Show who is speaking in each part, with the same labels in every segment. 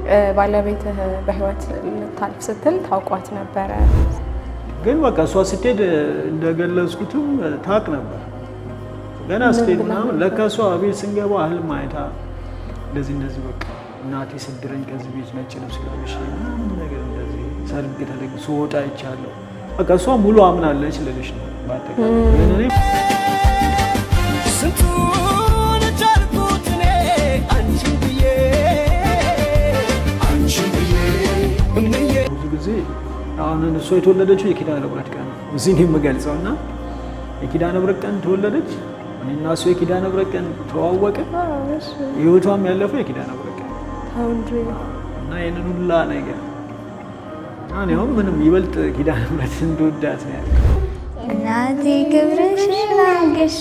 Speaker 1: ባለቤትህ በህይወት ልታልፍ ስትል ታውቋት ነበረ?
Speaker 2: ግን በቃ እሷ ስትሄድ እንደገለጽኩትም ታቅ ነበር። ገና ስትሄድ ምናምን ለካ እሷ ቤት ስንገባ ህልም አይታ እንደዚህ እንደዚህ በቃ እናቴ ስድረኝ ከዚህ ቤት ነጭ ልብስ ለብሼ ምናምን ነገር እንደዚህ ሰርግ ተደግ ስወጣ ይቻለሁ። በቃ እሷ ሙሉ አምናለች ልልሽ ነው። በአጠቃላይ ግን እኔ
Speaker 3: ስንቱን ቻልኩት እኔ አንቺን ብዬ አንቺን ብዬ እምዬ
Speaker 2: ብዙ ጊዜ አሁን እሷ የተወለደችው የኪዳነ ምሕረት ቀን ነው እዚህ ነው የምገልጸው እና የኪዳነ ምሕረት ቀን ተወለደች። እኔና እሷ የኪዳነ ምሕረት ቀን ተዋወቀ። ህይወቷም ያለፈው የኪዳነ ምሕረት ቀን ነው።
Speaker 1: ተው እንጂ
Speaker 2: እና ይህንን ሁላ ነገር እኔ አሁን ምንም ይበልጥ ኪዳነ ምሕረት እንደወዳት ነው ያለ
Speaker 4: እናቴ ክብርሽን አንግሼ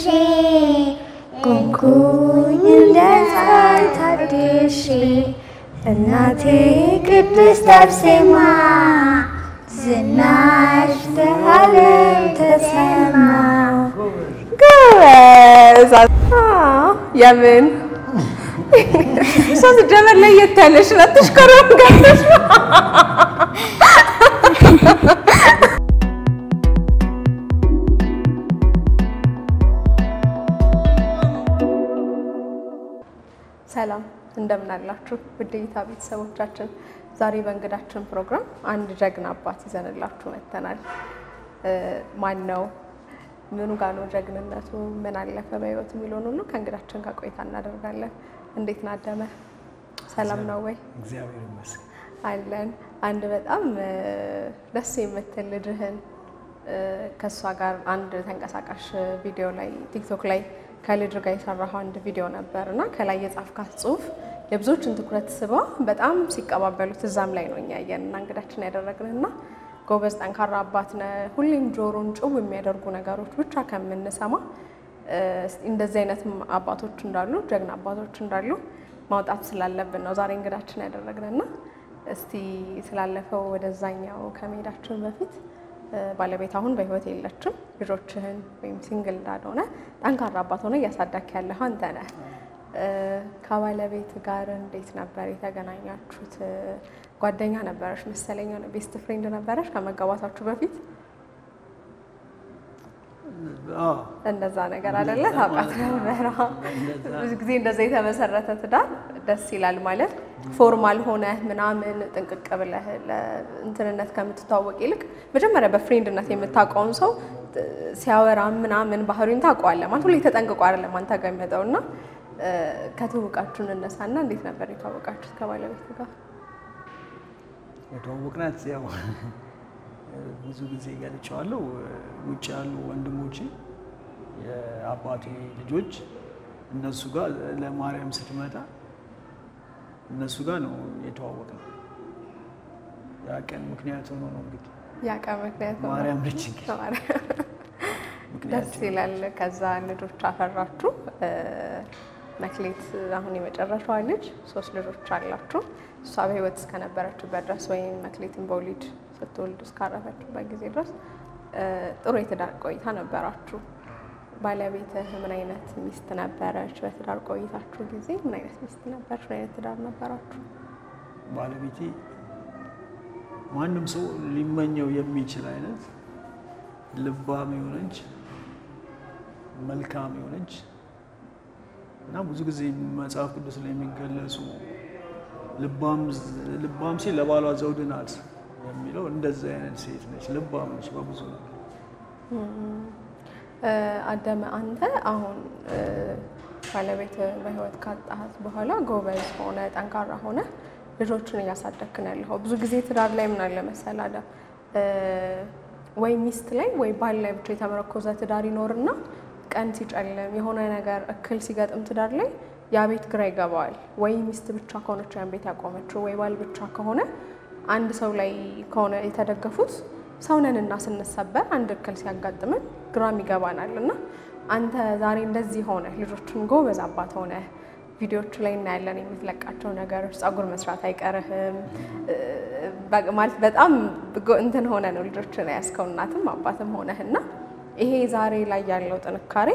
Speaker 4: ቆምኩኝ እንደ ፀሐይ ታድሼ እናቴ ቅድስት አርሴማ ዝናሽ ለዓለም ተሰማ።
Speaker 1: ጎበዝ! አዎ፣ የምን እሷ ስትጀመር ለየት ያለሽ ናት። ትሽከረም ጋለሽ ሰላም እንደምን አላችሁ? ውድ እይታ ቤተሰቦቻችን፣ ዛሬ በእንግዳችን ፕሮግራም አንድ ጀግና አባት ይዘንላችሁ መጥተናል። ማን ነው? ምኑ ጋ ነው ጀግንነቱ? ምን አለፈ በህይወት የሚለውን ሁሉ ከእንግዳችን ጋር ቆይታ እናደርጋለን። እንዴት ናደመ? ሰላም ነው ወይ?
Speaker 2: እግዚአብሔር ይመስገን።
Speaker 1: አለን አንድ በጣም እ፣ ደስ የምትል ልጅህን እ፣ ከእሷ ጋር አንድ ተንቀሳቃሽ ቪዲዮ ላይ ቲክቶክ ላይ ከልጅ ጋር የሰራኸው አንድ ቪዲዮ ነበር እና ከላይ የጻፍካት ጽሁፍ የብዙዎችን ትኩረት ስባ በጣም ሲቀባበሉት እዛም ላይ ነው እኛ ያየን እና እንግዳችን ያደረግን እና ጎበዝ ጠንካራ አባት ነህ። ሁሌም ጆሮን ጭው የሚያደርጉ ነገሮች ብቻ ከምንሰማ እ፣ እንደዚህ አይነት አባቶች እንዳሉ ጀግና አባቶች እንዳሉ ማውጣት ስላለብን ነው ዛሬ እንግዳችን ያደረግንና እስቲ ስላለፈው ወደዛኛው ከመሄዳችን በፊት እ፣ ባለቤት አሁን በህይወት የለችም። ልጆችህን ወይም ሲንግል እንዳልሆነ ጠንካራ አባት ሆነ እያሳዳክ ያለህ አንተ ነህ። እ፣ ከባለቤት ጋር እንዴት ነበር የተገናኛችሁት? እ፣ ጓደኛ ነበረች መሰለኝ፣ የሆነ ቤስት ፍሬንድ ነበረች ከመጋባታችሁ በፊት
Speaker 2: አዎ
Speaker 1: እንደዛ ነገር አይደለ? ታውቃት ነበረ። ብዙ ጊዜ እንደዛ የተመሰረተ ትዳር ደስ ይላል ማለት ፎርማል ሆነ ምናምን ጥንቅቅ ብለህ ለእንትንነት ከምትታወቅ ይልቅ መጀመሪያ በፍሬንድነት የምታውቀውን ሰው እ፣ ሲያወራ ምናምን ባህሪውን ታውቀዋለህ ማለት ሁሌ ተጠንቅቆ አይደለም አንተ ጋር የሚመጣው እና እ፣ ከትውውቃችሁ እንነሳና እንዴት ነበር የተዋወቃችሁት ከባለቤት ጋር?
Speaker 2: የተዋወቅናት ያው ብዙ ጊዜ ገልጨዋለሁ። ውጭ ያሉ ወንድሞቼ የአባቴ ልጆች እነሱ ጋር ለማርያም ስትመጣ እነሱ ጋር ነው የተዋወቅነው። ያ ቀን ምክንያት ሆኖ ነው እንግዲህ
Speaker 1: ያቀ ምክንያት ሆነ።
Speaker 2: ማርያም ነች እንግዲህ ምክንያት
Speaker 1: ደስ ይላል። ከዛ ልጆች አፈራችሁ። እ፣ መክሌት አሁን የመጨረሻዋ ልጅ ሶስት ልጆች አላችሁ። እሷ በህይወት እስከነበረችበት ድረስ ወይም መክሌትን በወሊድ ስትወልድ እስካረፈችበት ጊዜ ድረስ እ፣ ጥሩ የትዳር ቆይታ ነበራችሁ። ባለቤትህ ምን አይነት ሚስት ነበረች? በትዳር ቆይታችሁ ጊዜ ምን አይነት ሚስት ነበረች? ምን አይነት ትዳር ነበራችሁ?
Speaker 2: ባለቤቴ ማንም ሰው ሊመኘው የሚችል አይነት ልባም የሆነች መልካም የሆነች እና ብዙ ጊዜ መጽሐፍ ቅዱስ ላይ የሚገለጹ ልባም ሴት ለባሏ ዘውድ ናት የሚለው እንደዚህ አይነት ሴት ነች። ልባም ነች በብዙ ነገር።
Speaker 1: እ፣ አደመ አንተ አሁን እ፣ ባለቤት በህይወት ካጣሃት በኋላ ጎበዝ ሆነ ጠንካራ ሆነ ልጆችን እያሳደግክ ነው ያለኸው። ብዙ ጊዜ ትዳር ላይ ምን አለ መሰለህ አደም እ፣ ወይ ሚስት ላይ ወይ ባል ላይ ብቻ የተመረኮዘ ትዳር ይኖርና ቀን ሲጨልም የሆነ ነገር እክል ሲገጥም ትዳር ላይ ያ ቤት ግራ ይገባዋል። ወይ ሚስት ብቻ ከሆነች ያን ቤት ያቆመችው ወይ ባል ብቻ ከሆነ አንድ ሰው ላይ ከሆነ የተደገፉት ሰውነንና ስንሰበር አንድ እክል ሲያጋጥምን ግራም ይገባናል። እና አንተ ዛሬ እንደዚህ ሆነ ልጆችን ጎበዝ አባት ሆነ ቪዲዮቹ ላይ እናያለን የምትለቃቸው ነገሮች፣ ጸጉር መስራት አይቀርህም እ፣ በ- ማለት በጣም ጎ- እንትን ሆነ ነው ልጆችን ያስከው እናትም አባትም ሆነህ እና ይሄ ዛሬ ላይ ያለው ጥንካሬ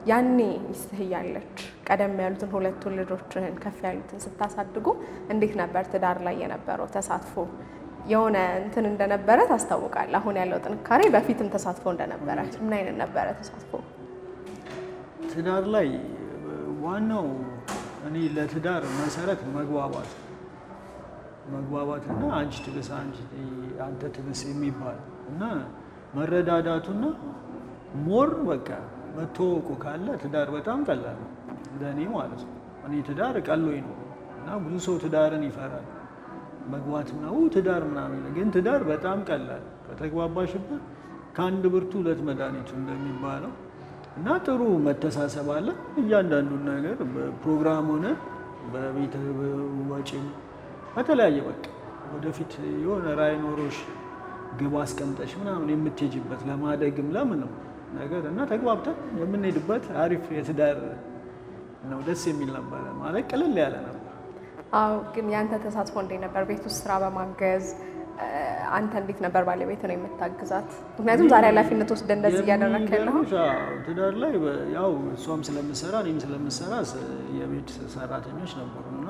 Speaker 1: ያኔ ሚስትህ እያለች ቀደም ያሉትን ሁለቱን ልጆችህን ከፍ ያሉትን ስታሳድጉ እንዴት ነበር ትዳር ላይ የነበረው ተሳትፎ? የሆነ እንትን እንደነበረ ታስታውቃል። አሁን ያለው ጥንካሬ በፊትም ተሳትፎ እንደነበረ ምን አይነት ነበረ ተሳትፎ?
Speaker 2: ትዳር ላይ ዋናው እኔ ለትዳር መሰረት መግባባት መግባባትና አንቺ ትብስ አንቺ አንተ ትብስ የሚባል እና መረዳዳቱና ሞር በቃ መተዋወቁ ካለ ትዳር በጣም ቀላል ነው ለእኔ ማለት ነው። እኔ ትዳር ቀሎኝ ነው እና ብዙ ሰው ትዳርን ይፈራል መግባት ነው ትዳር ምናምን፣ ግን ትዳር በጣም ቀላል ከተግባባሽበት ከአንድ ብርቱ ሁለት መድኃኒቱ እንደሚባለው እና ጥሩ መተሳሰብ አለ። እያንዳንዱን ነገር በፕሮግራም ሆነ በቤት ወጪም በተለያየ በቃ ወደፊት የሆነ ራዕይ ኖሮሽ ግብ አስቀምጠሽ ምናምን የምትሄጂበት ለማደግም ለምንም ነገር እና ተግባብተን የምንሄድበት አሪፍ የትዳር ነው። ደስ የሚል ነበረ ማለት ቅልል ያለ ነበር።
Speaker 1: አዎ ግን ያንተ ተሳትፎ እንዴት ነበር? ቤት ውስጥ ስራ በማገዝ አንተ እንዴት ነበር ባለቤት ነው የምታግዛት? ምክንያቱም ዛሬ ኃላፊነት ወስደ እንደዚህ እያደረግክ ያለኸው
Speaker 2: የሚገርምሽ፣ አዎ፣ ትዳር ላይ በ- ያው እሷም ስለምሰራ እኔም ስለምሰራ ስ- የቤት ሰራተኞች ነበሩ እና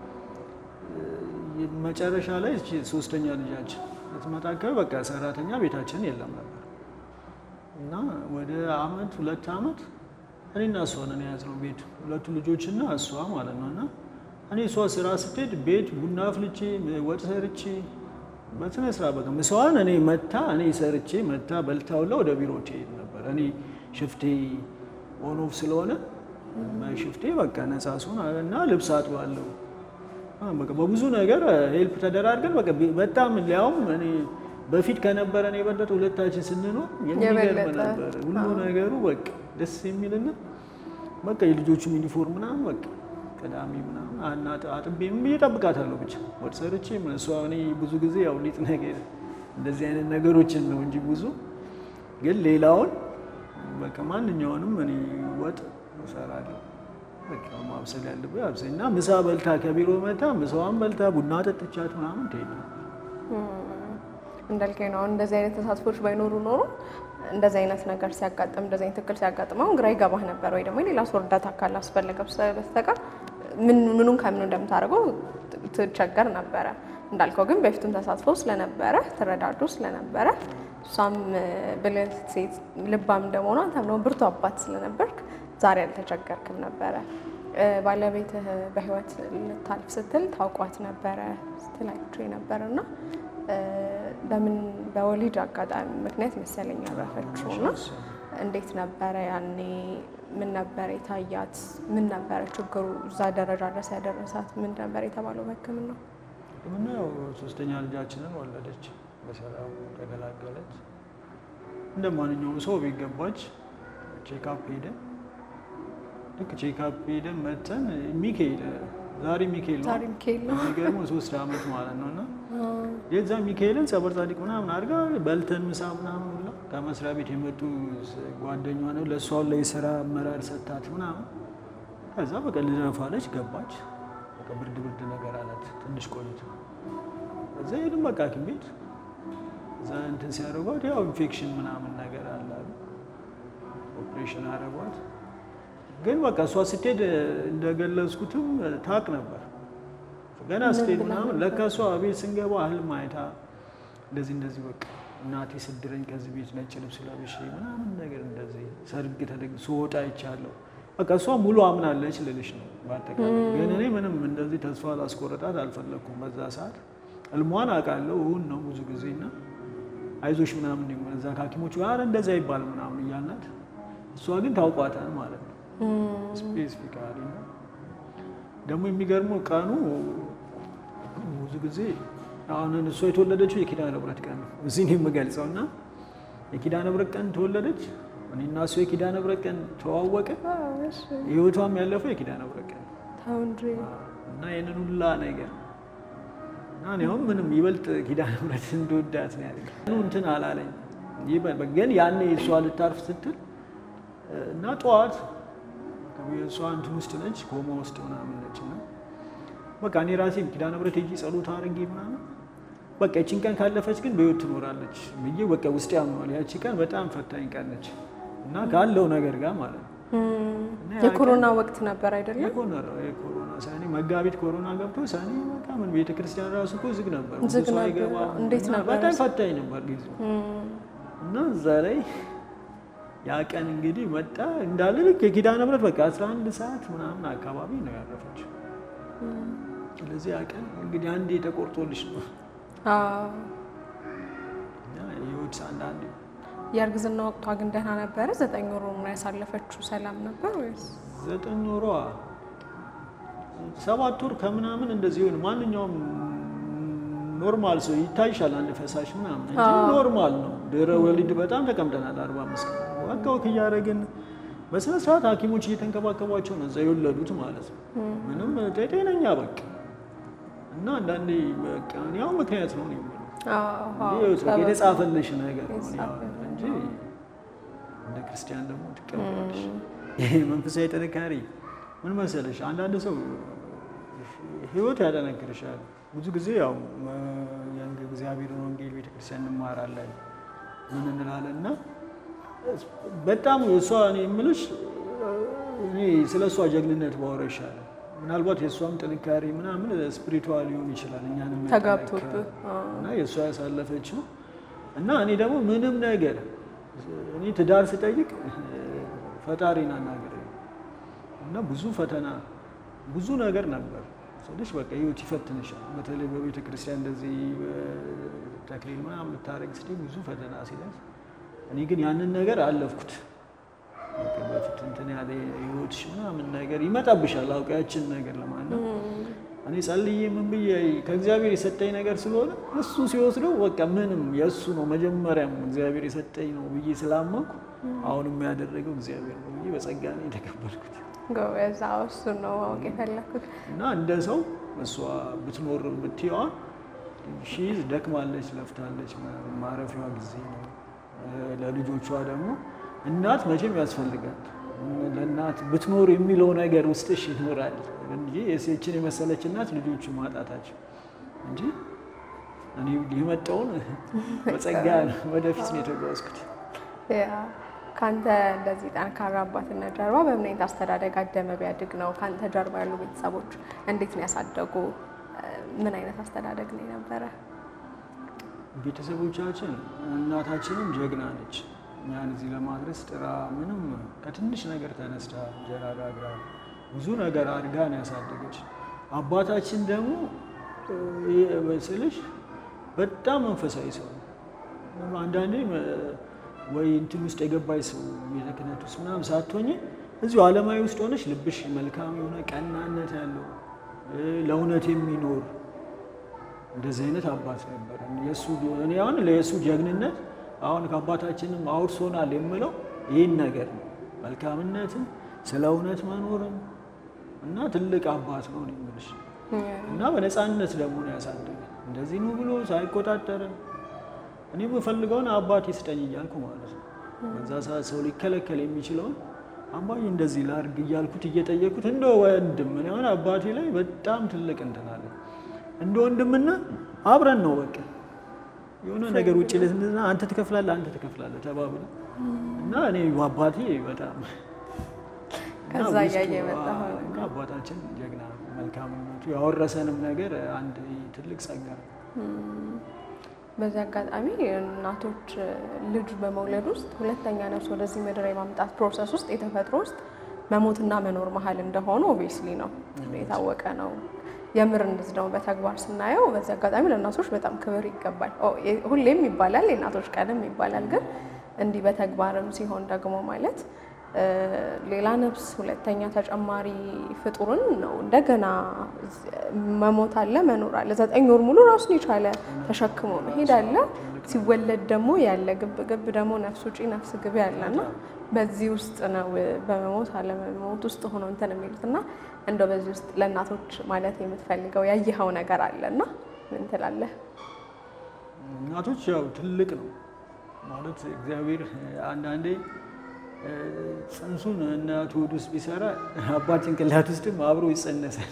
Speaker 2: እ፣ መጨረሻ ላይ እቺ ሶስተኛ ልጃችን ስትመጣ አካባቢ በቃ ሰራተኛ ቤታችን የለም ነበር እና ወደ አመት ሁለት አመት እኔና እሷ ነን የያዝነው ቤት ሁለቱ ልጆችና እሷ ማለት ነው እና እኔ እሷ ስራ ስትሄድ ቤት ቡና አፍልቼ ወጥ ሰርቼ በስነ ስርዓት በቃ ምሳዋን እኔ መታ እኔ ሰርቼ መታ በልታ ሁላ ወደ ቢሮ ትሄድ ነበር። እኔ ሽፍቴ ኦን ኦፍ ስለሆነ ሽፍቴ በቃ ነፃ ስሆን እና ልብስ አጥባለሁ አ፣ በቃ በብዙ ነገር ሄልፕ ተደራርገን በቃ ቤ- በጣም ሊያውም እኔ በፊት ከነበረን የበለጠ ሁለታችን ስንኖር የሚገርም
Speaker 1: የበለጠ፣
Speaker 2: ነበር ሁሉ ነገሩ በቃ ደስ የሚልና በቃ የልጆቹም ዩኒፎርም ምናምን በቃ ቅዳሜ ምናምን አና- አጥቤ ምን ብዬ እጠብቃታለሁ ብቻ ወጥ ሰርቼ ምን- እሷ እኔ ብዙ ጊዜ ያው ሊጥ ነገር እንደዚህ አይነት ነገሮችን ነው እንጂ ብዙ ግን ሌላውን በቃ ማንኛውንም እኔ ወጥ እሰራለሁ። በቃ ማብሰል ያለብህ አብሰል እና ምሳ በልታ ከቢሮ መታ ምሳዋን በልታ ቡና ጠጥቻት ምናምን ትሄድ ነው።
Speaker 1: እንዳልከኝ ነው። አሁን እንደዚህ አይነት ተሳትፎች ባይኖሩ ኖሮ እንደዚህ አይነት ነገር ሲያጋጥም እንደዚህ አይነት እክል ሲያጋጥመው ግራ ይገባህ ነበር፣ ወይ ደግሞ የሌላ ሰው እርዳታ ካላስፈለገ በስተቀር ምን ምኑን ከምኑ እንደምታደርገው ትቸገር ነበረ። እንዳልከው ግን በፊቱም ተሳትፎ ስለነበረ ትረዳዱ ስለነበረ እሷም ብልህ ሴት ልባም እንደመሆኗ አንተም ደግሞ ብርቱ አባት ስለነበርክ ዛሬ አልተቸገርክም ነበረ። እ፣ ባለቤትህ በህይወት ልታልፍ ስትል ታውቋት ነበረ ስትላችሁ የነበረ እና እ፣ በምን በወሊድ አጋጣሚ ምክንያት መሰለኝ ያረፈችው እና እንዴት ነበረ ያኔ? ምን ነበረ የታያት? ምን ነበረ ችግሩ እዛ ደረጃ ድረስ ያደረሳት? ምን ነበር የተባለው በሕክምና?
Speaker 2: ሕክምና ያው ሶስተኛ ልጃችንን ወለደች፣ በሰላም ተገላገለች። እንደ ማንኛውም ሰው ቤት ገባች። ቼክአፕ ሄደን ልክ ቼክአፕ ሄደን መተን ሚካኤል ዛሬ ሚካኤል ነው
Speaker 1: ዛሬ ሚካኤል ነው።
Speaker 2: የሚገርመው ሶስት አመት ማለት ነው እና የዛ ሚካኤልን ጸበር ጻዲቅ ምናምን አድርጋ በልተን ምሳ ምናምን ሁላ ከመስሪያ ቤት የመጡ ጓደኛ ነው ለእሷ ላይ የስራ አመራር ሰታት ምናምን ከዛ በቃ ልደፋለች ገባች። በቃ ብርድ ብርድ ነገር አላት ትንሽ ቆይቶ እዛ ሄድን በቃ ሐኪም ቤት እዛ እንትን ሲያደርጓት ያው ኢንፌክሽን ምናምን ነገር አለ አሉ። ኦፕሬሽን አደረጓት። ግን በቃ እሷ ስትሄድ እንደገለጽኩትም ታቅ ነበር ገና ስትሄድ ምናምን ለካ እሷ ቤት ስንገባ ህልም አይታ እንደዚህ እንደዚህ በቃ እናቴ ስድረኝ ከዚህ ቤት ነጭ ልብስ ለብሼ ምናምን ነገር እንደዚህ ሰርግ ተደግ ስወጣ ይቻለሁ በቃ እሷ ሙሉ አምናለች ልልሽ ነው። በአጠቃላይ ግን እኔ ምንም እንደዚህ ተስፋ ላስቆረጣት አልፈለግኩም። በዛ ሰዓት ህልሟን አውቃለሁ እውን ነው ብዙ ጊዜ እና አይዞሽ ምናምን ነው እዛ ከሐኪሞቹ ጋር እንደዛ ይባል ምናምን እያልናት እሷ ግን ታውቋታል ማለት ነው ስፔሲፊካሊ ነው። ደግሞ የሚገርመው ቀኑ ብዙ ጊዜ አሁን እሷ የተወለደችው የኪዳነ ምሕረት ቀን ነው። እዚህ ነው የምገልጸው እና የኪዳነ ምሕረት ቀን ተወለደች። እኔና እሷ የኪዳነ ምሕረት ቀን ተዋወቅን። ህይወቷም ያለፈው የኪዳነ ምሕረት ቀን ነው
Speaker 1: ተው እንጂ
Speaker 2: እና ይህንን ሁላ ነገር እና እኔ አሁን ምንም ይበልጥ ኪዳነ ምሕረት እንደወዳት ነው ያለ እንትን አላለኝ። ይበል- ግን ያኔ እሷ ልታርፍ ስትል እና ጠዋት እሷ እንትን ውስጥ ነች፣ ኮማ ውስጥ ምናምን ነች እና በቃ እኔ ራሴ ኪዳነ ምሕረት ሄጄ ጸሎት አድርጌ ምናምን በቃ ይቺን ቀን ካለፈች ግን በህይወት ትኖራለች ብዬ በቃ ውስጥ ያምኗል። ያቺ ቀን በጣም ፈታኝ ቀን ነች እና ካለው ነገር ጋር ማለት ነው እና ያ
Speaker 1: የኮሮና ወቅት ነበር አይደለም?
Speaker 2: የኮሮና የኮሮና ሰኔ መጋቢት ኮሮና ገብቶ ሰኔ በቃ ምን ቤተ ክርስቲያን ራሱ እኮ ዝግ ነበር። ብዙ
Speaker 1: ዝግ
Speaker 2: ሰው
Speaker 1: ነበር።
Speaker 2: አይገባም።
Speaker 1: እንዴት
Speaker 2: እና
Speaker 1: ነበር
Speaker 2: በጣም
Speaker 1: እሱ?
Speaker 2: ፈታኝ ነበር ጊዜው እና እዛ ላይ ያ ቀን እንግዲህ መጣ እንዳለ ልክ የኪዳነ ምሕረት በቃ 11 ሰዓት ምናምን አካባቢ ነው ያረፈችው። ስለዚህ ያ ቀን እንግዲህ አንዴ ተቆርጦልሽ ነው
Speaker 1: አዎ።
Speaker 2: እና የህይወት አንዳንዴ
Speaker 1: የእርግዝና ወቅቷ ግን ደህና ነበረ? ዘጠኝ ወሩ ነው ያሳለፈችው። ሰላም ነበር ወይስ?
Speaker 2: ዘጠኝ ወሯ ሰባት ወር ከምናምን እንደዚህ ሆን ማንኛውም ኖርማል ሰው ይታይሻል፣ አንድ ፈሳሽ ምናምን እንጂ ኖርማል ነው። ድህረ ወሊድ በጣም ተቀምጠናል። አርባ አምስት ቀን በቃ ወክ እያደረግን በስነ ስርዓት ሐኪሞች እየተንከባከቧቸው ነው እዛ የወለዱት ማለት ነው። ምንም ጤነኛ በቃ እና አንዳንዴ በቃ እኔ ያው ምክንያት ነው ነው የምለው
Speaker 1: አዎ፣ አዎ።
Speaker 2: እንጂ ይኸው
Speaker 1: ጸበል-
Speaker 2: የተጻፈልሽ ነገር ነው እኔ ያው
Speaker 1: የተጻፈልሽ
Speaker 2: እንጂ እንደ ክርስቲያን ደግሞ ትቀበላለሽ። ይሄ መንፈሳዊ ጥንካሬ ምን መሰለሽ፣ አንዳንድ ሰው ህይወት ያጠነክርሻል። ብዙ ጊዜ ያው እግዚአብሔርን ወንጌል ቤተክርስቲያን እንማራለን ምን እንላለን እና በጣም እሷ እኔ የምልሽ እኔ ስለ እሷ ጀግንነት ባወራ ይሻላል። ምናልባት የእሷም ጥንካሬ ምናምን ስፒሪቹዋል ሊሆን ይችላል እኛንም
Speaker 1: ተጋብቶብህ፣
Speaker 2: ያጠነክራል።
Speaker 1: አዎ።
Speaker 2: እና የእሷ ያሳለፈችው እና እኔ ደግሞ ምንም ነገር እኔ ትዳር ስጠይቅ ፈጣሪን አናገር እና ብዙ ፈተና ብዙ ነገር ነበር ስልሽ በቃ ህይወት ይፈትንሻል። በተለይ በቤተ ክርስቲያን እንደዚህ ተክሊል ምናምን ልታደርግ ስትይ ብዙ ፈተና ሲደርስ እኔ ግን ያንን ነገር አለፍኩት። በቃ በፊት እንትን ያለ ህይወትሽ ምናምን ነገር ይመጣብሻል። አውቃ ያችን ነገር ለማለት እኔ ጸልዬ ምን ብዬ ከእግዚአብሔር የሰጠኝ ነገር ስለሆነ እሱ ሲወስደው በቃ ምንም የእሱ ነው መጀመሪያም እግዚአብሔር የሰጠኝ ነው ብዬ ስላመንኩ አሁንም ያደረገው እግዚአብሔር ነው ብዬ በጸጋ ነው የተቀበልኩት።
Speaker 1: ጎበዝ። አዎ፣ እሱን ነው ማወቅ የፈለኩት።
Speaker 2: እና እንደ ሰው እሷ ብትኖር የምትየዋ ሺዝ ደክማለች፣ ለፍታለች፣ ማረፊያዋ ጊዜ ነው። ለልጆቿ ደግሞ እናት መቼም ያስፈልጋል። ለእናት ብትኖር የሚለው ነገር ውስጥሽ ይኖራል እንጂ የሴችን የመሰለች እናት ልጆቹ ማጣታቸው እንጂ እኔ የመጣውን በጸጋ ነው ወደፊት ነው የተጓዝኩት።
Speaker 1: ያ ከአንተ እንደዚህ ጠንካራ አባትነት ጀርባ በምን አይነት አስተዳደግ አደመ ቢያድግ ነው? ከአንተ ጀርባ ያሉ ቤተሰቦች እንዴት ነው ያሳደጉ? ምን አይነት አስተዳደግ ነው የነበረ?
Speaker 2: ቤተሰቦቻችን እናታችንም ጀግና ነች። እኛን እዚህ ለማድረስ ጥራ ምንም ከትንሽ ነገር ተነስታ እንጀራ ጋግራ ብዙ ነገር አድጋ ነው ያሳደገች። አባታችን ደግሞ እ ስልሽ በጣም መንፈሳዊ ሰው ነው። አንዳንዴ እ ወይ እንትን ውስጥ የገባች ሰው ቤተ ክህነት ውስጥ ምናምን ሳትሆኝ እዚሁ ዓለማዊ ውስጥ ሆነች ልብሽ መልካም የሆነ ቀናነት ያለው እ ለእውነት የሚኖር እንደዚህ አይነት አባት ነበር። የእሱ እኔ አሁን ለየእሱ ጀግንነት አሁን ከአባታችንም አውርሶናል የምለው ይህን ነገር ነው። መልካምነትን ስለ እውነት መኖርን እና ትልቅ አባት ነው ነው የምልሽ እና በነፃነት ደግሞ ነው ያሳደገ እንደዚህ ነው ብሎ ሳይቆጣጠርን እኔ የምፈልገውን አባቴ ስጠኝ እያልኩ ማለት ነው። በዛ ሰዓት ሰው ሊከለከል የሚችለውን አባዬ እንደዚህ ላድርግ እያልኩት እየጠየኩት እንደ ወንድም እኔ አሁን አባቴ ላይ በጣም ትልቅ እንትን አለ እንደ ወንድምና አብረን ነው በቃ የሆነ ነገር ውጭ ለትና አንተ ትከፍላለህ አንተ ትከፍላለህ ተባብለ እና እኔ አባቴ በጣም እና
Speaker 1: ከዛ
Speaker 2: ውስጡ-
Speaker 1: እያየ የመጣኸው
Speaker 2: አዎ፣ እና አባታችን ጀግና ነው። መልካምነቱ ያወረሰንም ነገር አንድ ትልቅ ጸጋ ነው።
Speaker 1: በዚህ አጋጣሚ እናቶች ልጅ በመውለድ ውስጥ ሁለተኛ ነፍስ ወደዚህ ምድር የማምጣት ፕሮሰስ ውስጥ የተፈጥሮ ውስጥ መሞትና መኖር መሀል እንደሆነ ኦብቪየስሊ ነው የታወቀ ነው። የምር እንደዚህ ደግሞ በተግባር ስናየው በዚህ አጋጣሚ ለእናቶች በጣም ክብር ይገባል። ኦ፣ የ- ሁሌም ይባላል የእናቶች ቀንም ይባላል። ግን እንዲህ በተግባርም ሲሆን ደግሞ ማለት እ፣ ሌላ ነፍስ ሁለተኛ ተጨማሪ ፍጡርን ነው እንደገና መሞት አለ መኖር አለ። ዘጠኝ ወር ሙሉ ራሱን የቻለ ተሸክሞ መሄድ አለ። ሲወለድ ደግሞ ያለ ግብ ግብ ደግሞ ነፍስ ውጪ ነፍስ ግቢ ያለና በዚህ ውስጥ ነው በመሞት አለመሞት ውስጥ ሆኖ እንትን የሚሉት እና እንደው በዚህ ውስጥ ለእናቶች ማለት የምትፈልገው ያየኸው ነገር አለ እና ምን ትላለህ?
Speaker 2: እናቶች ያው ትልቅ ነው ማለት እግዚአብሔር አንዳንዴ እ፣ ጽንሱን እናቱ ሆድ ውስጥ ቢሰራ አባት ጭንቅላት ውስጥም አብሮ ይጸነሳል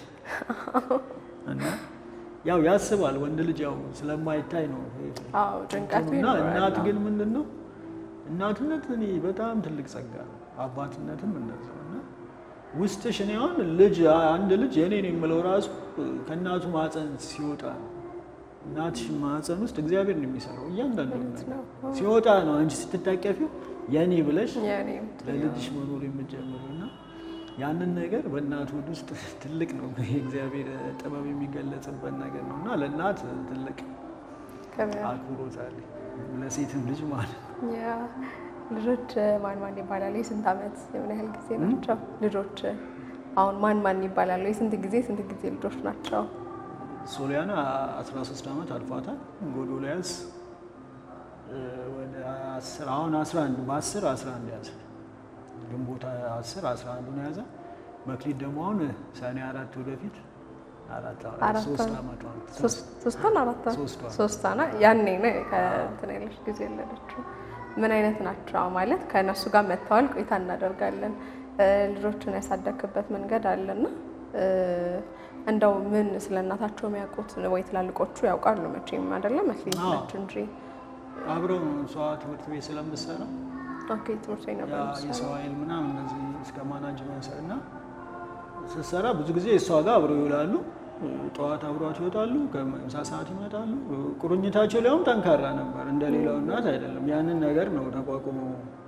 Speaker 2: እና ያው ያስባል። ወንድ ልጅ ያው ስለማይታይ ነው
Speaker 1: አዎ ጭንቀቱ
Speaker 2: እና
Speaker 1: ይኖራል።
Speaker 2: እናት ግን ምንድን ነው እናትነት እኔ በጣም ትልቅ ጸጋ ነው። አባትነትም እንደዛው እና ውስጥሽ እኔ አሁን ልጅ አንድ ልጅ የኔ ነው የምለው ራሱ ከእናቱ ማፀን ሲወጣ ነው። እናትሽ ማፀን ውስጥ እግዚአብሔር ነው የሚሰራው እያንዳንዱ ነገር ሲወጣ ነው አንቺ ስትታቀፊው የኔ ብለሽ
Speaker 1: የኔ
Speaker 2: ለልጅሽ መኖር የምትጀምሩ እና ያንን ነገር በእናት ሆድ ውስጥ ትልቅ ነው የእግዚአብሔር ጥበብ የሚገለጽበት ነገር ነው እና ለእናት ትልቅ
Speaker 1: ክብር
Speaker 2: አክብሮት አለ ለሴትም ልጅ ማለት ነው።
Speaker 1: ያ ልጆች ማን ማን ይባላሉ? የስንት ዓመት የምን ያህል ጊዜ ናቸው ልጆች? አሁን ማን ማን ይባላሉ? የስንት ጊዜ ስንት ጊዜ ልጆች ናቸው?
Speaker 2: ሶሊያና 13 ዓመት አልፏታል። ጎዶልያስ እ፣ ወደ 10 አሁን 11 በ10 11 ያዘ ግንቦት 10 11 ነው ያዘ። መክሊት ደግሞ አሁን ሰኔ አራት ወደፊት አራት
Speaker 1: አራት
Speaker 2: ሶስት
Speaker 1: ዓመት።
Speaker 2: ዓመቷ ነው።
Speaker 1: ሶስት- ሶስቷን አራት
Speaker 2: ሶስቷ።
Speaker 1: ሶስቷና ያኔ ነው ከእንትን ያለች ጊዜ የወለደችው። ምን አይነት ናቸው ማለት ከእነሱ ጋር መተዋል ቆይታ እናደርጋለን። እ፣ ልጆችን ያሳደግክበት መንገድ አለና እ፣ እንደው ምን ስለ እናታቸው የሚያውቁት ወይ ትላልቆቹ ያውቃሉ መቼም አይደለም መክሊት
Speaker 2: አዎ።
Speaker 1: ነች እንጂ
Speaker 2: አብረው ነው እሷ ትምህርት ቤት ስለምትሰራ
Speaker 1: ኦኬ ትምህርት ቤት
Speaker 2: ያ
Speaker 1: ነበር የምትሰራው።
Speaker 2: የሰው ኃይል ምናምን እነዚህ እስከ ማናጅመንት እና ስትሰራ ብዙ ጊዜ እሷ ጋር አብረው ይውላሉ። ጠዋት አብሯቸው ይወጣሉ፣ ከምሳ ሰዓት ይመጣሉ። ቁርኝታቸው ሊያውም ጠንካራ ነበር፣ እንደ ሌላው እናት አይደለም። ያንን ነገር ነው ተቋቁመው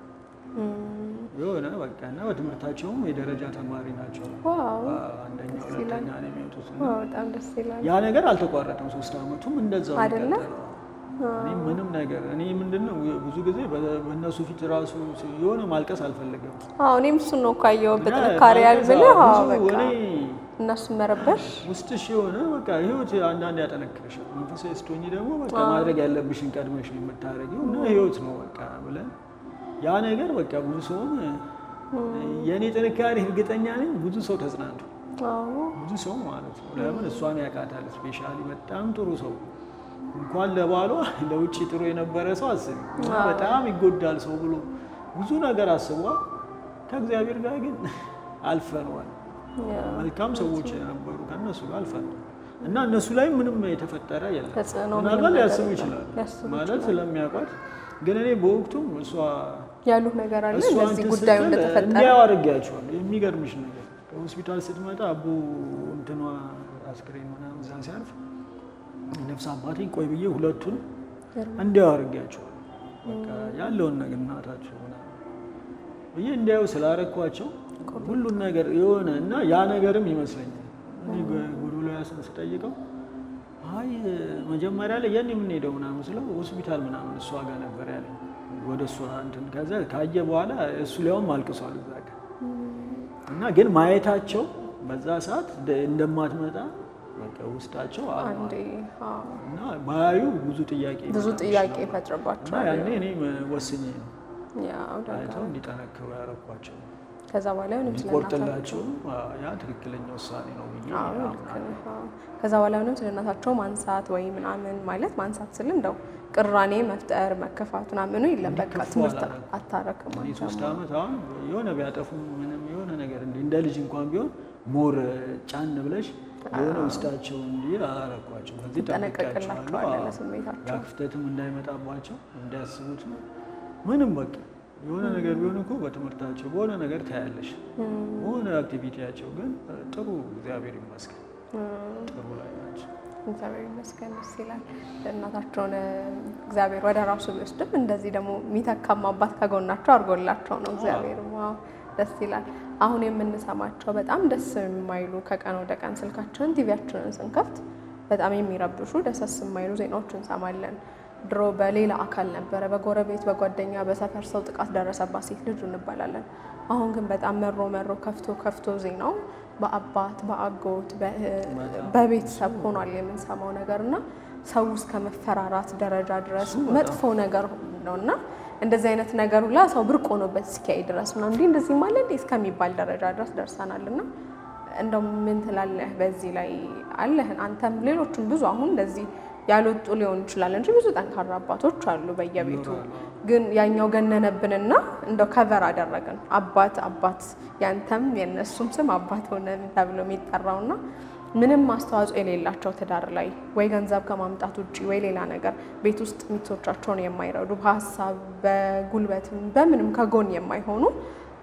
Speaker 2: የሆነ በቃ እና በትምህርታቸውም የደረጃ ተማሪ ናቸው።
Speaker 1: ዋው
Speaker 2: አንደኛ
Speaker 1: ደስ
Speaker 2: ሁለተኛ
Speaker 1: ይላል።
Speaker 2: ነው የሚወጡት እና
Speaker 1: ዋው በጣም ደስ ይላል።
Speaker 2: ያ ነገር አልተቋረጠም። ሶስት አመቱም እንደዛው
Speaker 1: አይደለ?
Speaker 2: የቀጠለው። እኔ ምንም ነገር እኔ ምንድን ነው ብዙ ጊዜ በ- በእነሱ ፊት ራሱ የሆነ ማልቀስ አልፈለገም።
Speaker 1: አዎ እኔም እሱን ነው ካየው
Speaker 2: እና
Speaker 1: በጥንካሬ
Speaker 2: ማልቀስ
Speaker 1: ያልብልህ
Speaker 2: አዎ፣
Speaker 1: አዎ
Speaker 2: ብዙ
Speaker 1: በቃ
Speaker 2: እኔ
Speaker 1: እነሱን መረበሽ
Speaker 2: ውስጥሽ የሆነ በቃ ህይወት አንዳንድ ያጠነክርሻል። መንፈሳዊ ስትሆኚ ደግሞ በቃ ማድረግ ያለብሽን ቀድመሽ ነው የምታደርጊው እና ህይወት ነው በቃ ብለን ያ ነገር በቃ ብዙ ሰውን የእኔ ጥንካሬ እርግጠኛ ነኝ ብዙ ሰው ተጽናንቶ
Speaker 1: አዎ
Speaker 2: ብዙ ሰው ማለት ነው። ለምን እሷን ያውቃታል። ስፔሻሊ በጣም ጥሩ ሰው እንኳን ለባሏ ለውጭ ጥሩ የነበረ ሰው አስቢ እና በጣም ይጎዳል ሰው ብሎ ብዙ ነገር አስቧል። ከእግዚአብሔር ጋር ግን አልፈነዋል። መልካም ሰዎች የነበሩ ከእነሱ ጋር አልፈነዋል እና እነሱ ላይ ምንም የተፈጠረ የለም።
Speaker 1: ተጽዕኖ
Speaker 2: ምናልባት
Speaker 1: ምንም
Speaker 2: ሊያስቡ
Speaker 1: ነገር
Speaker 2: ይችላሉ
Speaker 1: ሊያስቡ
Speaker 2: ማለት ስለሚያውቋት፣ ግን እኔ በወቅቱም እሷ
Speaker 1: ያሉት ነገር አለ
Speaker 2: እሷ
Speaker 1: እንደዚህ
Speaker 2: እንትን
Speaker 1: ጉዳዩ
Speaker 2: ስትል
Speaker 1: እንደተፈጠረ
Speaker 2: እንዲያው አድርጌያቸዋለሁ። የሚገርምሽ ነገር ከሆስፒታል ስትመጣ አቡ እንትኗ አስክሬን ምናምን እዛ ሲያርፍ ነፍስ አባቴ ቆይ ብዬ ሁለቱን እንዲያው አድርጌያቸዋለሁ። በቃ ያለውን ነገር እናታቸው ምናምን ብዬ እንዲያው ስላረኳቸው ሁሉን ነገር የሆነ እና ያ ነገርም ይመስለኛል እኔ ጎዶልያስን ስጠይቀው አይ መጀመሪያ ላይ የኔ የምንሄደው ምናምን ስለው ሆስፒታል ምናምን እሷ ጋር ነበር ያለኝ ወደ እሷ እንትን ከዛ ካየ በኋላ እሱ ሊያውም አልቅሷል እዛ ጋር እና ግን ማየታቸው በዛ ሰዓት እንደ- እንደማትመጣ በቃ ውስጣቸው አምኗል።
Speaker 1: አንዴ አዎ፣
Speaker 2: እና ባያዩ ብዙ ጥያቄ
Speaker 1: ብዙ
Speaker 2: ይመጣል
Speaker 1: ጥያቄ
Speaker 2: እና
Speaker 1: ይፈጥርባቸዋል።
Speaker 2: ያኔ እኔ ወስኜ ነው
Speaker 1: ያው ደጋ
Speaker 2: አይተው እንዲጠነክሩ ያረኳቸው
Speaker 1: ከዛ በኋላ ምንም ስለ እናታቸው
Speaker 2: ቆርጥላቸው ያ ትክክለኛ ውሳኔ ነው ብዬ
Speaker 1: አዎ ልክ
Speaker 2: አምናለሁ።
Speaker 1: ነህ። አዎ። ከዛ በኋላ ምንም ስለ እናታቸው ማንሳት ወይ ምናምን ማለት ማንሳት ስል እንደው ቅራኔ መፍጠር መከፋት ምናምኑ የለም። በቃ
Speaker 2: እንዲከፉ
Speaker 1: ትምህርት
Speaker 2: አላደረኩም።
Speaker 1: አታረክም
Speaker 2: እኔ
Speaker 1: አንተ
Speaker 2: ሶስት
Speaker 1: ማለት
Speaker 2: ዓመት አሁን የሆነ ቢያጠፉ ምንም የሆነ ነገር እንዲ እንደ ልጅ እንኳን ቢሆን ሞር ጫን ብለሽ የሆነ ውስጣቸው እንዲል አላረኳቸው። ከዚህ
Speaker 1: ትጠነቀቅላቸዋለህ
Speaker 2: ጠብቂያቸዋለሁ።
Speaker 1: ለስሜታቸው።
Speaker 2: ያ ክፍተትም እንዳይመጣባቸው እንዲያስቡት ነው። ምንም በቃ የሆነ ነገር ቢሆን እኮ በትምህርታቸው በሆነ ነገር ታያለሽ። በሆነ አክቲቪቲያቸው ግን ጥሩ እግዚአብሔር ይመስገን ጥሩ ላይ ናቸው።
Speaker 1: እግዚአብሔር ይመስገን ደስ ይላል። እናታቸውን እግዚአብሔር ወደ ራሱ ቢወስድም እንደዚህ ደግሞ የሚተካም አባት ከጎናቸው አድርጎላቸው ነው እግዚአብሔር። ዋው ደስ ይላል። አሁን የምንሰማቸው በጣም ደስ የማይሉ ከቀን ወደ ቀን ስልካችንን ቲቪያችንን ስንከፍት በጣም የሚረብሹ ደሰስ የማይሉ ዜናዎች እንሰማለን። ድሮ በሌላ አካል ነበረ፣ በጎረቤት በጓደኛ በሰፈር ሰው ጥቃት ደረሰባት ሴት ልጅ እንባላለን። አሁን ግን በጣም መሮ መሮ ከፍቶ ከፍቶ ዜናው በአባት በአጎት በእህት በቤተሰብ ሆኗል የምንሰማው ነገር እና ሰው እስከ መፈራራት ደረጃ ድረስ መጥፎ ነገር ነው እና እንደዚህ አይነት ነገር ሁላ ሰው ብርቅ ሆኖበት እስኪያይ ድረስ ነው እንዲህ እንደዚህ ማለት እንዲህ እስከሚባል ደረጃ ድረስ ደርሰናል እና እንደው ምን ትላለህ በዚህ ላይ አለህን አንተም ሌሎችም ብዙ አሁን እንደዚህ ያልወጡ ሊሆን ይችላል እንጂ ብዙ ጠንካራ አባቶች አሉ በየቤቱ ግን ያኛው ገነነብንና እንደው ከቨር አደረግን አባት አባት ያንተም የነሱም ስም አባት ሆነ ተብሎ የሚጠራውና ምንም አስተዋጽኦ የሌላቸው ትዳር ላይ ወይ ገንዘብ ከማምጣት ውጭ ወይ ሌላ ነገር ቤት ውስጥ ሚስቶቻቸውን የማይረዱ በሀሳብ በጉልበትም በምንም ከጎን የማይሆኑ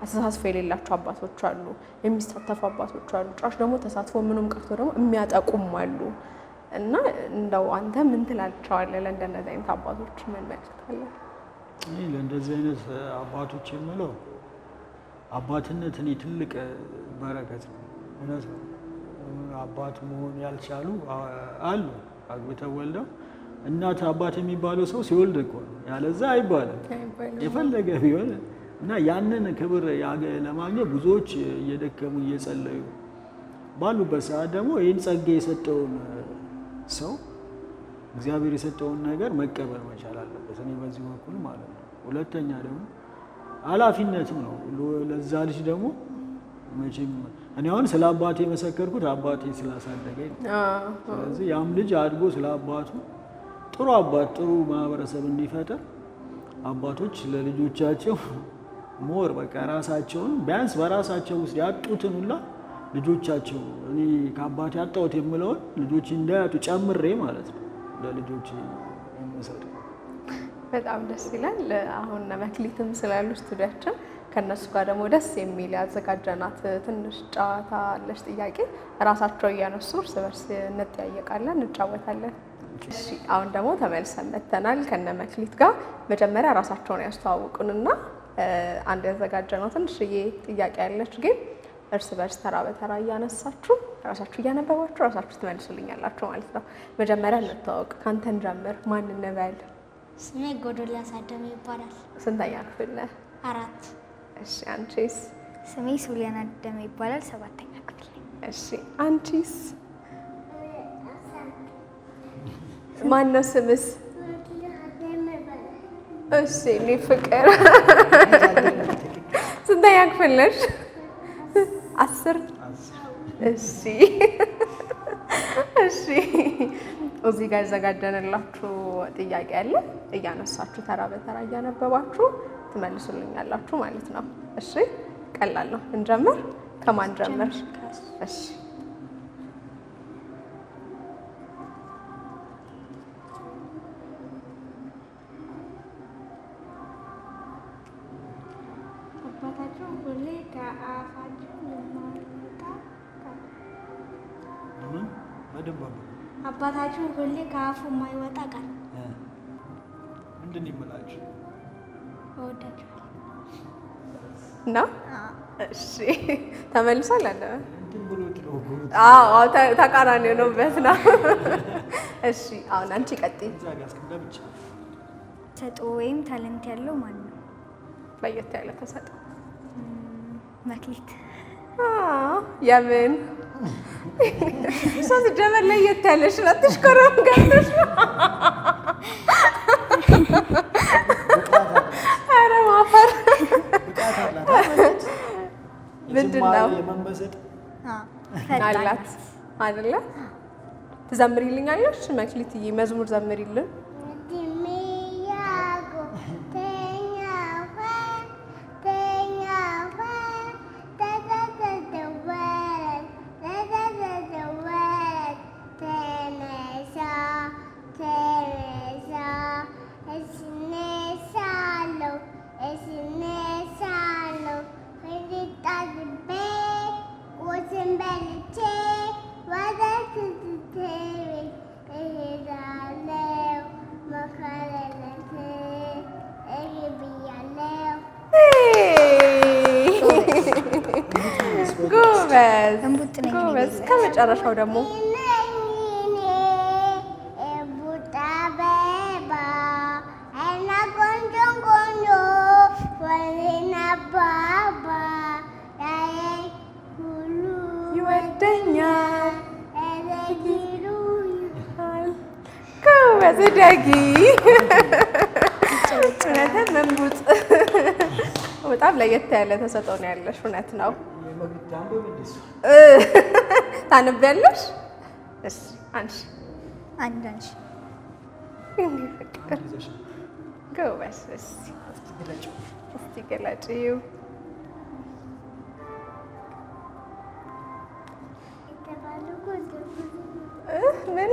Speaker 1: አስተሳትፎ የሌላቸው አባቶች አሉ፣ የሚሳተፉ አባቶች አሉ፣ ጭራሽ ደግሞ ተሳትፎ ምኑም ቀርቶ ደግሞ የሚያጠቁም አሉ። እና እንደው አንተ ምን ትላቸዋለህ? ለእንደነዚህ አይነት አባቶች ምን መልዕክት አለ?
Speaker 2: እኔ ለእንደዚህ አይነት አባቶች የምለው አባትነት እኔ ትልቅ በረከት ነው። እውነት ነው። አባት መሆን ያልቻሉ አሉ። አግብተው ወልደው እናት አባት የሚባለው ሰው ሲወልድ እኮ ነው። ያለዛ አይባልም የፈለገ ቢሆን እና ያንን ክብር ያገ- ለማግኘት ብዙዎች እየደከሙ እየጸለዩ ባሉበት ሰዓት ደግሞ ይህን ጸጋ የሰጠውን ሰው እግዚአብሔር የሰጠውን ነገር መቀበል መቻል አለበት። እኔ በዚህ በኩል ማለት ነው። ሁለተኛ ደግሞ ኃላፊነትም ነው ለዛ ልጅ ደግሞ መቼም እኔ አሁን ስለ አባቴ የመሰከርኩት አባቴ ስላሳደገኝ ነው። ስለዚህ ያም ልጅ አድጎ ስለ አባቱ ጥሩ አባት ጥሩ ማህበረሰብ እንዲፈጠር አባቶች ለልጆቻቸው ሞር በቃ ራሳቸውን ቢያንስ በራሳቸው ውስጥ ያጡትን ሁላ ልጆቻቸው እኔ ከአባቴ ያጣሁት የምለውን ልጆች እንዳያጡ ጨምሬ ማለት ነው ለልጆች የምሰጠው።
Speaker 1: በጣም ደስ ይላል። አሁን መክሊትም ስላሉ ስቱዲያችን ከእነሱ ጋር ደግሞ ደስ የሚል ያዘጋጀናት ትንሽ ጨዋታ አለች። ጥያቄ ራሳቸው እያነሱ እርስ በርስ እንጠያየቃለን፣ እንጫወታለን። እሺ አሁን ደግሞ ተመልሰን መተናል ከነ መክሊት ጋር። መጀመሪያ ራሳቸውን ያስተዋውቁንና እ፣ አንድ ያዘጋጀነው ትንሽዬ ጥያቄ ያለች ግን እርስ በርስ ተራ በተራ እያነሳችሁ ራሳችሁ እያነበባችሁ ራሳችሁ ትመልሱልኛላችሁ ማለት ነው። መጀመሪያ እንተዋወቅ። ካንተን ጀምር። ማን እንበል?
Speaker 4: ስሜ ጎዶልያስ አደም ይባላል።
Speaker 1: ስንተኛ ክፍል ነህ?
Speaker 4: አራት
Speaker 1: እሺ አንቺስ?
Speaker 4: ስሜ ሱሊያን አደም ይባላል። ሰባተኛ ክፍል ነኝ።
Speaker 1: እሺ አንቺስ? ማነው ስምስ? እሺ እኔ ፍቅር ስንተኛ ክፍል ነሽ? አስር እሺ እሺ እዚህ ጋር ያዘጋጀንላችሁ ጥያቄ አለ። እያነሳችሁ ተራ በተራ እያነበባችሁ ትመልሱልኛላችሁ ማለት ነው። እሺ ቀላል ነው። እንጀምር። ከማን ጀምር? እሺ
Speaker 5: አባታችሁ ሁሌ ከአፋችሁ የማይወጣ ቃል
Speaker 2: ምን በደንብ አባ
Speaker 5: አባታችሁ ሁሌ ከአፉ የማይወጣ ቃል
Speaker 2: ምንድን ይምላችሁ?
Speaker 5: እወዳችኋለሁ።
Speaker 1: ነው። እሺ ተመልሷል አለ።
Speaker 2: እንትን ብሎ ጥሎ
Speaker 1: አዎ አዎ፣ ተ- ተቃራኒ ሆኖበት ነው። እሺ አሁን አንቺ ቀጥይ።
Speaker 2: እዛ ጋር እስክንዳ ብቻ
Speaker 4: ተሰጥኦ ወይም ታለንት ያለው ማን ነው?
Speaker 1: ለየት ያለ ተሰጥኦ
Speaker 4: መክሊት።
Speaker 1: አዎ፣ የምን እሷ ስትጀመር ለየት ያለሽ ናት። ትሽኮረም ገብተሽ ነው። ኧረ ማፈር
Speaker 2: ብቃት አላት።
Speaker 1: ምንድን ነው?
Speaker 2: የመመሰጥ
Speaker 4: አዎ፣ ፈጣን
Speaker 1: አላት አይደለ? ትዘምሪልኛለሽ? መክሊትዬ መዝሙር ዘምሪልን።
Speaker 5: በልቼ ወደ ትዝቴ እሄዳለሁ መከረለት እይ ብያለሁ።
Speaker 1: ጎበዝ
Speaker 4: እንቡጥ ነኝ እኔ
Speaker 1: ጎበዝ።
Speaker 4: ቤዛ።
Speaker 1: ከመጨረሻው ደግሞ
Speaker 5: ነኝ እኔ እቡጥ አበባ እና ቆንጆ ቆንጆ ወሬና አባባ ያየኝ ሁሉ
Speaker 1: ይወደኛል።
Speaker 5: እረጊሉ
Speaker 1: ጎበዝ ደጊ እውነትም መንቡጥ በጣም ለየት ያለ ተሰጥኦ ነው ያለሽ። እውነት ነው።
Speaker 2: የመግቢት አንበብ እንደሱ
Speaker 1: ታነቢያለሽ? እሺ አንቺ
Speaker 4: አንድ አንቺ
Speaker 1: እኔ ፍቅር
Speaker 2: ይዘሽ
Speaker 1: ጎበዝ። እስኪ
Speaker 2: ግለጭው።
Speaker 1: እስቲ ገላጭው።
Speaker 5: የተባሉ
Speaker 1: እ ምን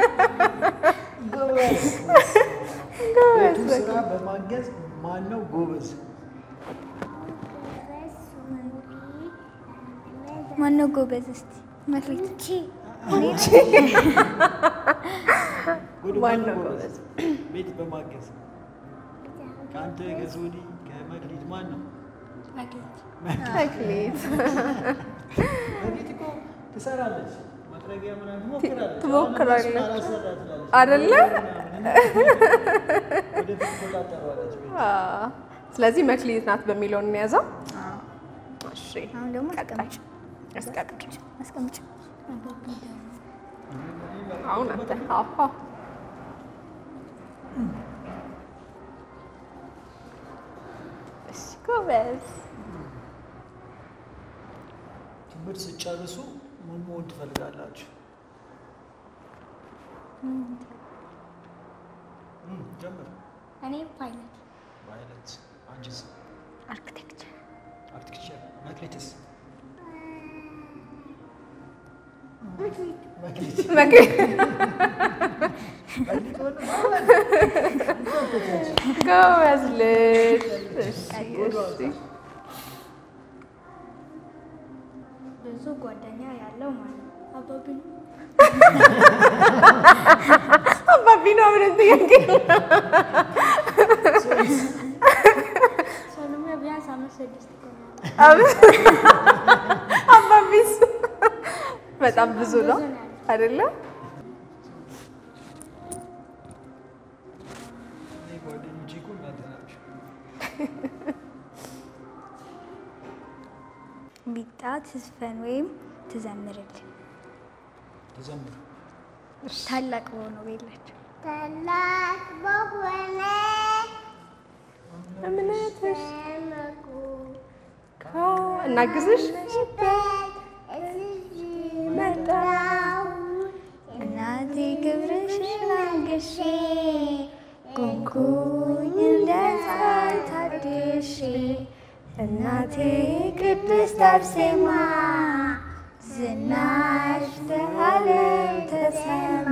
Speaker 2: ጎበዝ
Speaker 1: ጎበዝ
Speaker 2: ቤቱን ስራ በማገዝ ማን ነው ጎበዝ?
Speaker 4: ጎበዝ? እስቲ መክሊት
Speaker 2: ጉድ
Speaker 1: ማነው
Speaker 2: ማነው
Speaker 1: ጎበዝ?
Speaker 2: ቤት በማገዝ ከአንተ ከሶኒ ከመክሊት ማን ነው?
Speaker 1: መክሊት
Speaker 2: መክሊት እኮ ትሰራለች፣ መጥረጊያ ምናምን ትሞክራለች።
Speaker 1: ትሞክራለች።
Speaker 2: አሁን እነሱን አላሰራ ትላለች።
Speaker 1: አይደለ?
Speaker 2: ወደፊት ትቆጣጠረዋለች ቤት።
Speaker 1: አዎ። ስለዚህ መክሊት ናት በሚለው እንያዘው። እሺ
Speaker 4: አሁን ደግሞ
Speaker 1: ቀጣይ
Speaker 4: አስቀምጭ
Speaker 1: አስቀምጭ።
Speaker 4: አስቀምጭ።
Speaker 1: አሁን አንተ አዎ እሺ ጎበዝ።
Speaker 2: ትምህርት ስጨርሱ ምን መሆን ትፈልጋላችሁ? እም፣ ጀምር።
Speaker 4: እኔ ፓይለት
Speaker 2: ቫይለት፣ አንቺስ?
Speaker 4: አርክቴክቸር
Speaker 2: አርክቴክቸር። መክሊትስ?
Speaker 5: መክሊት
Speaker 2: መክሊት
Speaker 1: መክሊት
Speaker 2: መክሊት ሆነ ማለት
Speaker 1: ጎበዝ ልጅ። እሺ እሺ
Speaker 4: ብዙ ጓደኛ ያለው ማለት ነው። አባቢ ነው።
Speaker 1: አባቢ ነው ብለን ጥያቄ
Speaker 4: ሰሎሜ ቢያንስ አምስት ስድስት ይሆናል።
Speaker 1: አባቢስ በጣም ብዙ ነው አይደለም?
Speaker 2: እኔ ጓደኞቼ እኮ እናንተ ናችሁ።
Speaker 4: ቢጣ ትዝፈን ወይም ትዘምርልን
Speaker 2: ተዘምሩ።
Speaker 4: ታላቅ በሆነው ቤላቸው
Speaker 5: ታላቅ በሆነ
Speaker 1: እምነትሽ
Speaker 5: በመኩ
Speaker 1: እናግዝሽ
Speaker 5: በት እዚህ መጣሁ
Speaker 4: እናቴ ክብርሽን አንግሼ ቆምኩኝ እንደ ፀሐይ ታድሼ እናቴ ቅድስት አርሴማ ዝናሽ ለዓለም ተሰማ።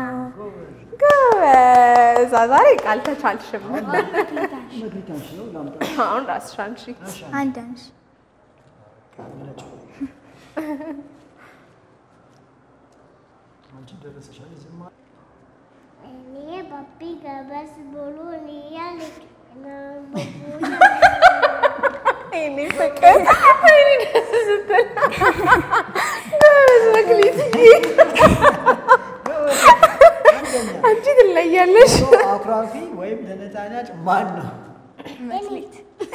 Speaker 1: ጎበዝ። ዛሬ ቃል ተቻልሽም።
Speaker 2: መክሊት አንቺ ነው ላምጣ።
Speaker 1: አሁን ራስሽ አንቺ
Speaker 4: አንድ አንሽ
Speaker 2: ነጭ አንቺ ደረሰሻል። ዝም አለ።
Speaker 5: እኔ ባቢ ገበስ ብሎ እያለች
Speaker 1: እኔ ፍቅር እኔ ደስ ስትል ጎበዝ መክሊትዬ፣ አንቺ ትለያለሽ።
Speaker 2: አኩራፊ ወይም ተነጫናጭ ማን ነው?
Speaker 4: መክሊት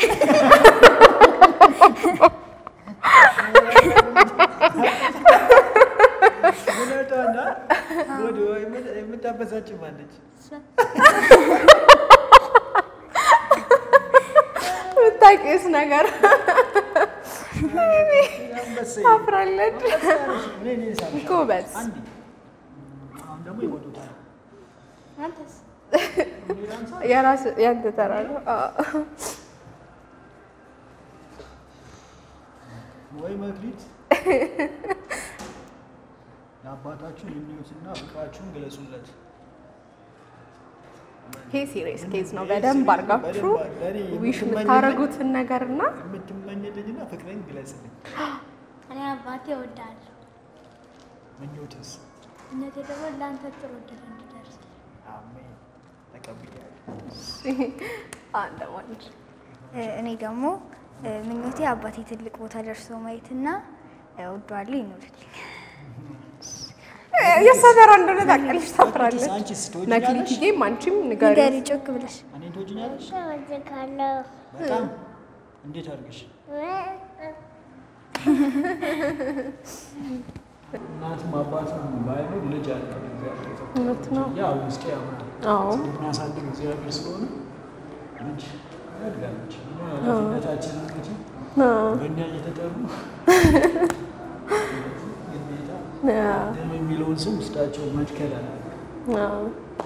Speaker 2: እውነቷና ወደ የምታበሳጭ ማለች።
Speaker 1: የምታውቂውስ ነገር
Speaker 2: አንበሳ
Speaker 1: ታፍራለች።
Speaker 2: እኔ እኔ ሳምሻለሁ።
Speaker 1: ጎበዝ።
Speaker 2: አንዴ አሁን ደግሞ ይወዱታል።
Speaker 4: አንተስ
Speaker 1: የራስ ያንተ ተራ ነው። አዎ።
Speaker 2: ወይ መክሊት ለአባታችሁ ምኞትና ፍቅራችሁን ግለጹለት።
Speaker 1: ይሄ ሲሪየስ ኬዝ ነው። በደንብ አድርጋችሁ
Speaker 2: ለእኔ
Speaker 1: ዊሽ
Speaker 2: የምትመኝልኝ-
Speaker 1: የምታደርጉትን ነገርና
Speaker 2: የምትመኝልኝና ፍቅሬን ግለጽልኝ።
Speaker 4: እኔ አባቴ እወዳለሁ።
Speaker 2: ምኞትስ?
Speaker 4: እነቴ ደግሞ ለአንተ ጥሩ እድል እንዲደርስ
Speaker 2: አሜን። ተቀብያለሁ።
Speaker 1: አንድ ወንድ
Speaker 4: እኔ ደግሞ ምኞቴ አባቴ ትልቅ ቦታ ደርሶ ማየትና እወደዋለሁ ይኖርልኝ።
Speaker 1: የእሷ ተራ እንደሆነ ታውቂያለሽ። ታፍራለች።
Speaker 2: አንቺስ ትወጂኛለሽ?
Speaker 1: መክሊትዬም አንቺም ንገሪ።
Speaker 4: ንገሪ ጮክ ብለሽ
Speaker 2: እኔን ትወጂኛለሽ?
Speaker 5: እወድካለሁ
Speaker 2: በጣም እንዴት አድርገሽ? እናትም አባትም ባይኖር ልጅ አለ እግዚአብሔር የሰጠው።
Speaker 1: እውነት ነው።
Speaker 2: ያው ውስጤ ያምናል።
Speaker 1: አዎ
Speaker 2: የሚያሳድግ እግዚአብሔር ስለሆነ ልጅ ያድጋለች። እኛ ኃላፊነታችን እንግዲህ
Speaker 1: አዎ።
Speaker 2: በእኛ እየተጠሩ ግዴታ
Speaker 1: አዎ።
Speaker 2: ደም የሚለውን ስም ውስጣቸው መትከል አለ።
Speaker 1: አዎ።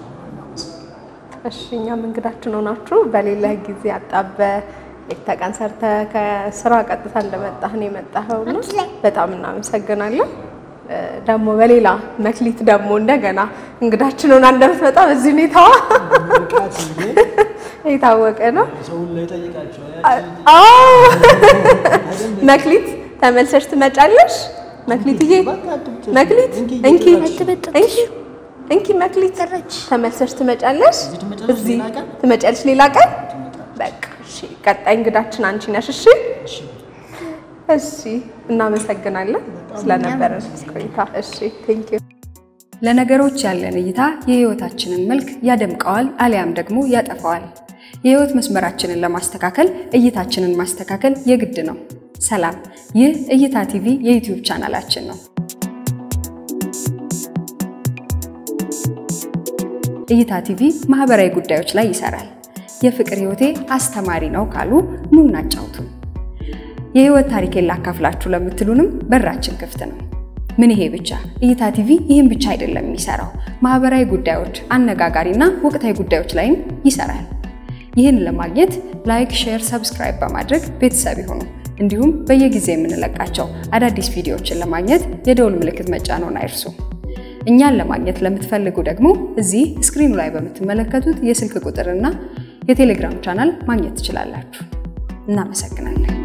Speaker 1: እሺ እኛም እንግዳችን ሆናችሁ በሌላ ጊዜ አጣበ የተቀን ሰርተ ከስራ ቀጥታ እንደመጣህ ነው የመጣኸው እና በጣም እናመሰግናለን። እ፣ ደግሞ በሌላ መክሊት ደግሞ እንደገና እንግዳችን ሆና እንደምትመጣ በዚህ ሁኔታዋ
Speaker 2: ምርቃት እንጂ
Speaker 1: የታወቀ ነው።
Speaker 2: ሰውን ላይ ጠይቃቸዋል።
Speaker 1: አዎ መክሊት ተመልሰሽ ትመጫለሽ። መክሊትዬ
Speaker 2: በቃ አትብጭ።
Speaker 1: መክሊት
Speaker 2: እንኪ
Speaker 1: እንኪ
Speaker 2: እየጠራች
Speaker 1: እንኪ እንኪ መክሊት ተመልሰሽ ትመጫለሽ።
Speaker 2: ትመጫለሽ
Speaker 1: እዚህ
Speaker 2: ሌላ ቀን?
Speaker 1: ትመጫለሽ ሌላ ቀን። በቃ እሺ፣ ቀጣይ እንግዳችን አንቺ ነሽ። እሺ እሺ፣ እናመሰግናለን ስለነበረን ቆይታ። እሺ ቴንክ ዩ
Speaker 6: ለነገሮች ያለን እይታ የህይወታችንን መልክ ያደምቀዋል አሊያም ደግሞ ያጠፋዋል። የህይወት መስመራችንን ለማስተካከል እይታችንን ማስተካከል የግድ ነው። ሰላም፣ ይህ እይታ ቲቪ የዩቲዩብ ቻናላችን ነው። እይታ ቲቪ ማህበራዊ ጉዳዮች ላይ ይሰራል። የፍቅር ህይወቴ አስተማሪ ነው ካሉ ኑ እናጫውቱን። የህይወት ታሪኬን ላካፍላችሁ ለምትሉንም በራችን ክፍት ነው። ምን ይሄ ብቻ? እይታ ቲቪ ይህን ብቻ አይደለም የሚሰራው፣ ማህበራዊ ጉዳዮች፣ አነጋጋሪና ወቅታዊ ጉዳዮች ላይም ይሰራል። ይህን ለማግኘት ላይክ፣ ሼር፣ ሰብስክራይብ በማድረግ ቤተሰብ ይሁኑ። እንዲሁም በየጊዜ የምንለቃቸው አዳዲስ ቪዲዮዎችን ለማግኘት የደውል ምልክት መጫንዎን አይርሱ። እኛን ለማግኘት ለምትፈልጉ ደግሞ እዚህ ስክሪኑ ላይ በምትመለከቱት የስልክ ቁጥርና የቴሌግራም ቻናል ማግኘት ትችላላችሁ። እናመሰግናለን።